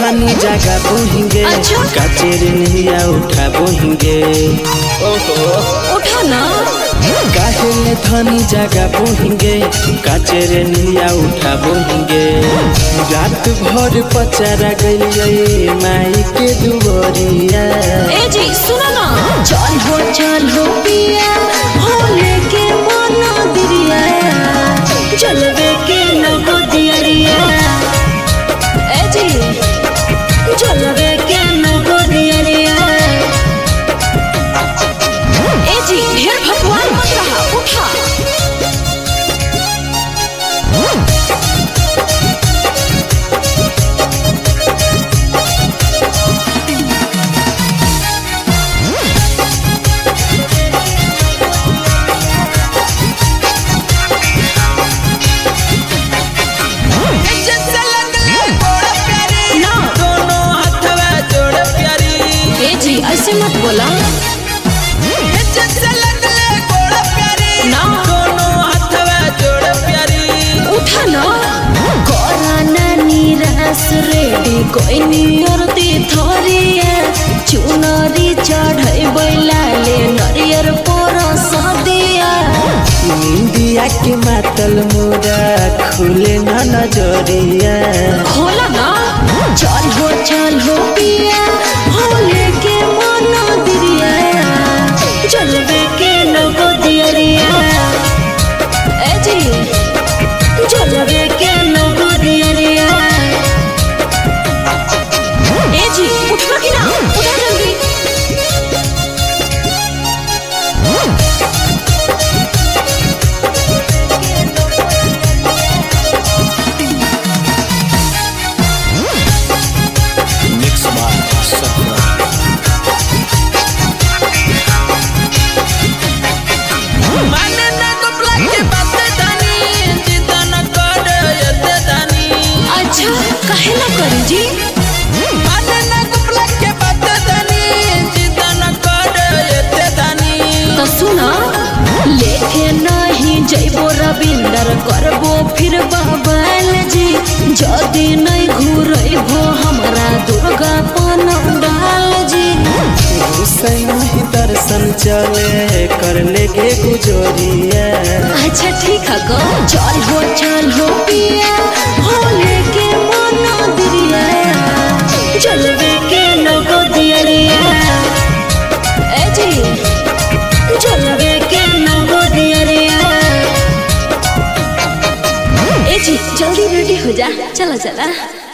धनी जगह बोहिंगे अच्छा। काचेर नहिया उठा बोहिंगे ओहो उठा ना काहेले धनी जगह बोहिंगे काचेर नहिया उठा बोहिंगे रात भर पचारा गइलिए माई के दुबरिया ए जी सुनो ना चल हो चल हो पिया भोले के मना दिरिया चलवे के नगो दियरिया ए जी चलवे के नगो दियरिया ए जी ढेर भगवान मत रहा उठा ना दोनों हथवा जोड़ प्यारी ए जी ऐसे मत बोला ना दोनों हथवा जोड़ प्यारी उठा ना कोराना निराश रेडी कोई नियरती थोरिया चुनरी चढ़ै बैलाले नरियर पर सदिया इंडिया के मातल मोरा खुले न नजरिया खोला ना चल हो चल हो पिया भोले के मना दिरिया चलवे के नगो दियरिया ए जी चलवे के नगो दियरिया ए जी उठवा कि ना उठा जल्दी मिक्स बार माने न कपला के बात दानी जिदा न कर यते दानी अच्छा काहे ना करी जी माने न कपला के बात दानी जिदा न कर यते दानी तो सुना लेके नहीं जैबो रविंदर करबो फिर बबाल जी जदी नहीं घूरबो हमरा दुर्गा डाल जी हुसैन ही दर्शन चले कर लेगे गुजरिया अच्छा ठीक है गो चल हो चल हो पिया भोले के मना दिरिया चलवे के नगो दियरिया ए जी चलवे के नगो दियरिया ए जी जल्दी रेडी हो जा चला चला